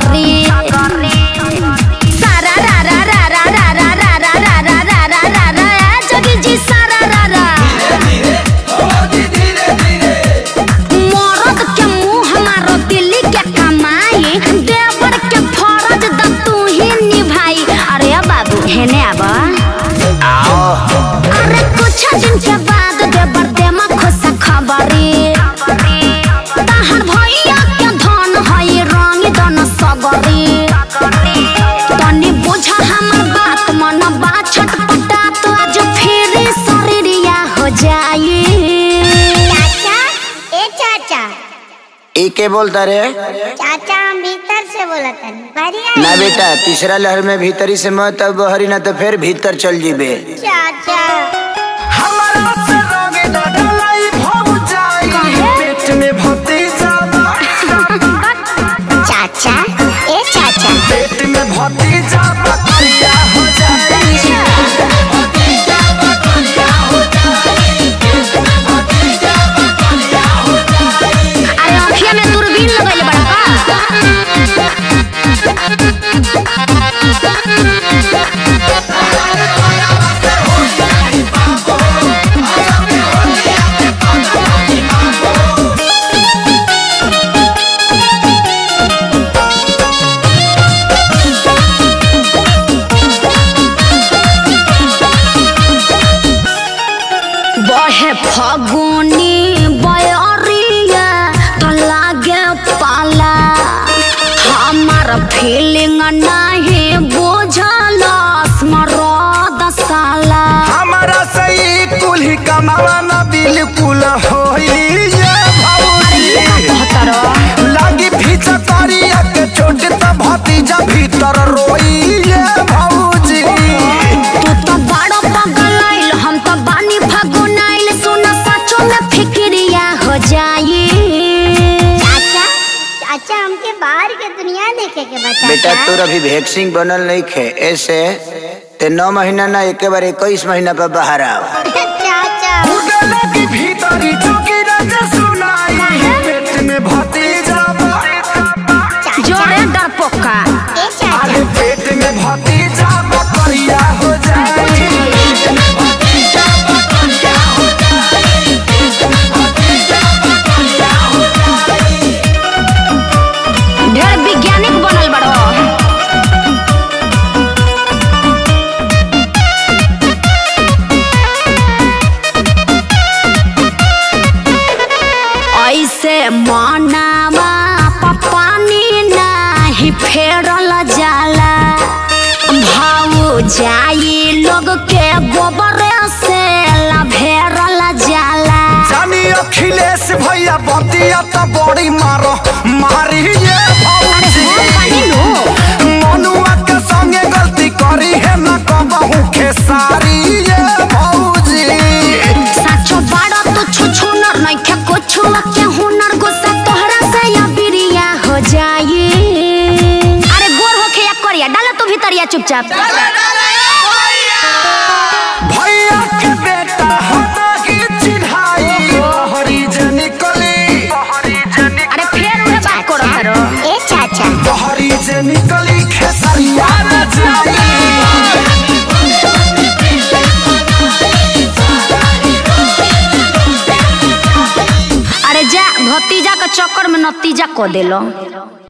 सगरी सारा रा रा रा रा रा रा रा रा रा रा रा रा रा रा ए जोगी जी सारा रा रा मरद के मुंह मारो दिल्ली के कमाई देवर के फरज द तू ही निभाई अरे बाबू हेने आबा अरे कुछ दिन के बाद देवर देमा खुश खबरी तहर भैया के धन हई रंग दन सगरी तनी बुझा हमर बात मन बा छटपटा तो आज फिर शरीरिया हो जाई चाचा ए चाचा ई के बोलता रे चाचा हम भीतर से बोला तनी बढ़िया ना बेटा तीसरा लहर में भीतरी से मत अब बहरी ना तो फिर भीतर चल जीबे चाचा हमारा से रंग न डलाई भौजाई पेट में भतीजा चाचा ए चाचा पेट में भतीजा बकरिया हो जाई अरे अखिया में दूरबीन लगइले बड़ा का बहे फगुनी बयरिया तो लागे पाला हमार फीलिंग नहीं बुझल स्मरद साला हमारा सही कुल्ही कमावा न बिल्कुल होई ये भौजी लागी भीतर करिया के चोट त भतीजा भीतर रोई ये भौजी तू तो बड़ा पगल आइल हम तो बानी फगुन आइल सुना सचो में फिक्रिया हो जाई चाचा चाचा हमके बाहर के दुनिया देखे के बता बेटा तोर अभी वैक्सीन बनल नहीं खे ऐसे ते नौ महीना ना एक बार इक्कीस महीना पर बाहर आओ चाचा उड़े लगी भीतरी चुकी रज सुनाई पेट में भतीजा जोरे डरपोका ए चाचा अरे पेट में भतीजा बकरिया हो जाई ढेर वैज्ञानिक बनल बड़ो ऐसे मनावा पपानी नाही फेरल जाला भाऊ जाई लोग के गोबर से लभेरल जाला जानी अखिलेश भैया बतिया त बड़ी मारो मारी ये भौजी मनुआ के संगे गलती करी है न कबहू खेसारी ये भौजी साचो बाड़ा तो छुछु नर नइखे कुछु के हुनर गुस्सा तोहरा से या बिरिया हो जाई अरे गोर होखे या करिया डाला तू भीतरिया चुपचाप भैया के बेटा हटा की चिढ़ाई हरी जे निकली अरे फेर उहे बात करो करो ए चाचा हरी जे निकली खेसरिया न जाई अरे जा भतीजा के चक्कर में नतीजा को देलो